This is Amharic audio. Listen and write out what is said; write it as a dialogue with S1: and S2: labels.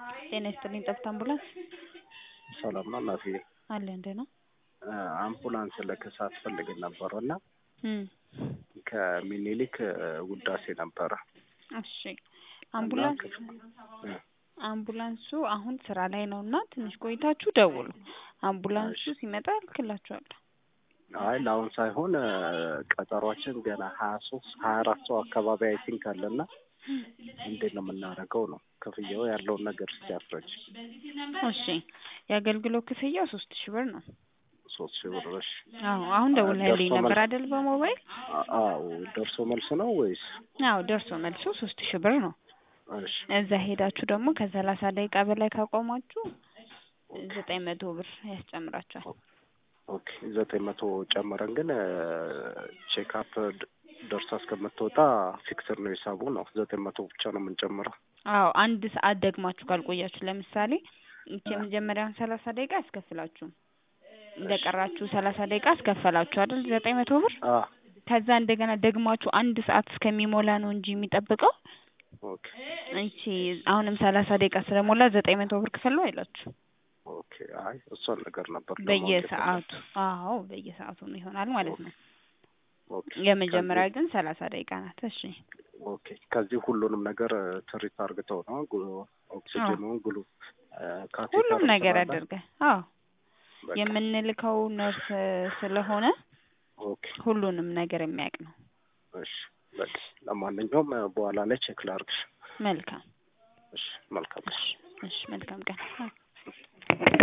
S1: ጤና ይስጥልኝ ጠብታ አምቡላንስ
S2: ሰላም ነው እናትዬ?
S1: አለ እንደ ነው
S2: አምቡላንስ ለከሳት ፈልገን ነበረ እና
S1: እም
S2: ከሚኒሊክ ውዳሴ ነበረ
S1: እሺ አምቡላንስ
S2: እ
S1: አምቡላንሱ አሁን ስራ ላይ ነው እና ትንሽ ቆይታችሁ ደውሉ። አምቡላንሱ ሲመጣ እልክላችኋለሁ።
S2: አይ ለአሁን ሳይሆን ቀጠሯችን ገና ሀያ ሶስት ሀያ አራት ሰው አካባቢ አይ ቲንክ አለና እንዴት ነው የምናደርገው ነው ክፍያው ያለውን ነገር እስኪ አስረጅ።
S1: እሺ የአገልግሎት ክፍያው ሶስት ሺህ ብር ነው።
S2: ሶስት ሺህ ብር እሺ።
S1: አዎ አሁን ደውለህልኝ
S2: ደርሶ
S1: ነበር
S2: መልስ-
S1: አይደል በሞባይል?
S2: አዎ ደርሶ መልስ ነው ወይስ?
S1: አዎ ደርሶ መልሱ ሶስት ሺህ ብር ነው።
S2: እሺ
S1: እዛ ሄዳችሁ ደግሞ ከሰላሳ ደቂቃ በላይ ካቆማችሁ ዘጠኝ መቶ ብር ያስጨምራችኋል።
S2: ኦኬ ዘጠኝ መቶ ጨምረን ግን ቼክአፕ ደርሳ እስከምትወጣ ፊክስር ነው ሂሳቡ ነው ዘጠኝ መቶ ብቻ ነው የምንጨምረው።
S1: አዎ አንድ ሰዓት ደግማችሁ ካልቆያችሁ ለምሳሌ ይቺ የመጀመሪያውን ሰላሳ ደቂቃ አያስከፍላችሁም። እንደቀራችሁ ሰላሳ ደቂቃ አስከፈላችሁ አይደል ዘጠኝ መቶ ብር
S2: አ
S1: ከዛ እንደገና ደግማችሁ አንድ ሰዓት እስከሚሞላ ነው እንጂ የሚጠብቀው
S2: ኦኬ
S1: ይቺ አሁንም ሰላሳ ደቂቃ ስለሞላ ዘጠኝ መቶ ብር ክፈሉ አይላችሁ
S2: ኦኬ አይ እሷን ነገር ነበር ለማወቅ
S1: በየሰዓቱ አዎ በየሰዓቱ ነው ይሆናል ማለት ነው።
S2: ኦኬ
S1: የመጀመሪያ ግን ሰላሳ ደቂቃ ናት። እሺ
S2: ኦኬ ከዚህ ሁሉንም ነገር ትሪት አርግተው ነው ጉ- ኦክሲጅኑን ግሉ ካቴተር
S1: ሁሉም ነገር
S2: ስላለ
S1: ያደርጋል። አዎ
S2: በቃ
S1: የምንልከው ነርስ ስለሆነ
S2: ኦኬ
S1: ሁሉንም ነገር የሚያውቅ ነው።
S2: እሺ በቃ ለማንኛውም በኋላ ላይ ቼክ ላርግሽ።
S1: መልካም
S2: እሺ መልካም
S1: እሺ እሺ መልካም ቀን